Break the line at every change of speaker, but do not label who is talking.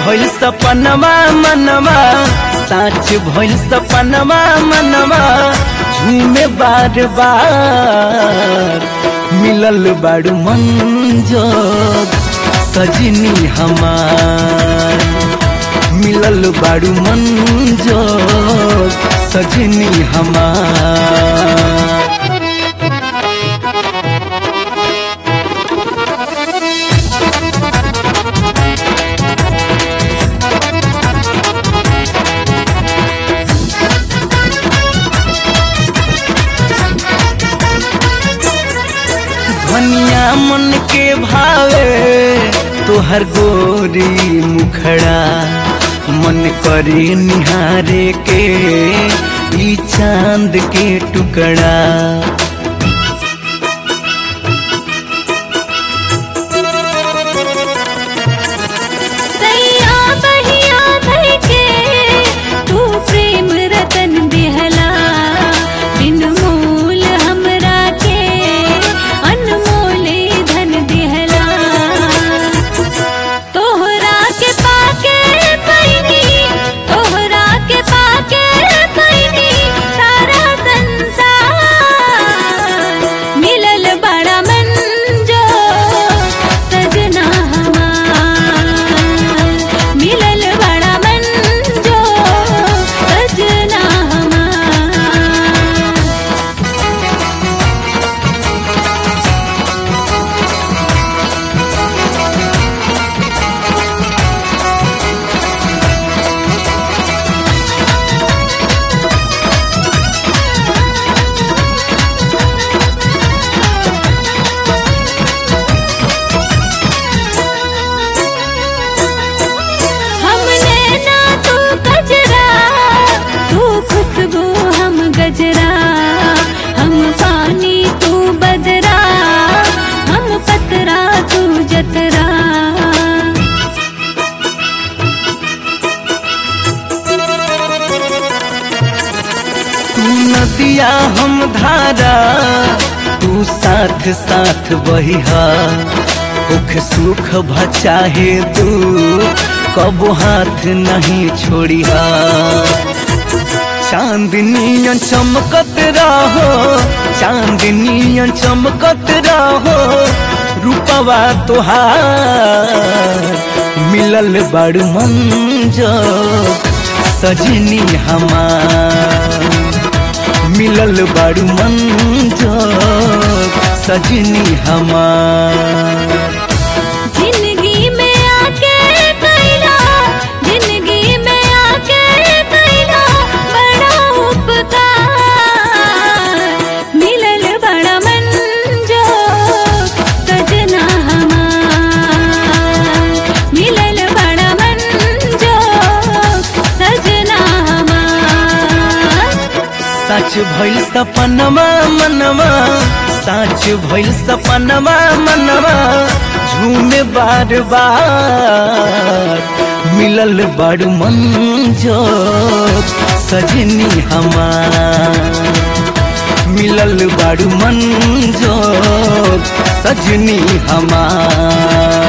भइल सपनमा मनवा साच भइल सपनमा मनवा झूमे बार बार मिलल बाड़ू मंजोर सजनी हमार मिलल बाड़ू मंजोर सजनी हमार धनिया मन के भावे तोहर गोरी मुखड़ा मन करे निहारे के ई चांद के टुकड़ा
सैया बहिया भई के तू प्रेम रतन दिहला बिन मोल हमरा के अनमोल धन दिहला तोहरा के पाके पैनी तोहरा के पाके पैनी सारा संसार मिलल बड़ा मंजो सजना हमार मिलल बड़ा मंजो सजना हमार हमने ना तू गजरा तू खुशबू हम गजरा हम पानी तू बदरा हम पतरा तू जतरा
तू नदिया हम धारा तू साथ साथ बहिहा सुख सुख भचाहे तू कबो हाथ नहीं छोड़िहा चांदनियन चमकत रहो चांदनियन चमकत रहो रूपवा तोहार मिलल बड़ मंजो सजनी हमार मिलल बड़ मंजो सजनी हमार
जिंदगी में आके कैला जिंदगी में आके कैला बड़ा उपकार मिलल बड़ा मंजो सजना हमार मिलल बड़ा मंजो सजना हमार
सच भइल सपनमा मनवा सच भइल सपनमा मनवा झूमे बार बार मिलल बड़ मंजो सजनी हमार मिलल बड़ मंजो सजनी हमार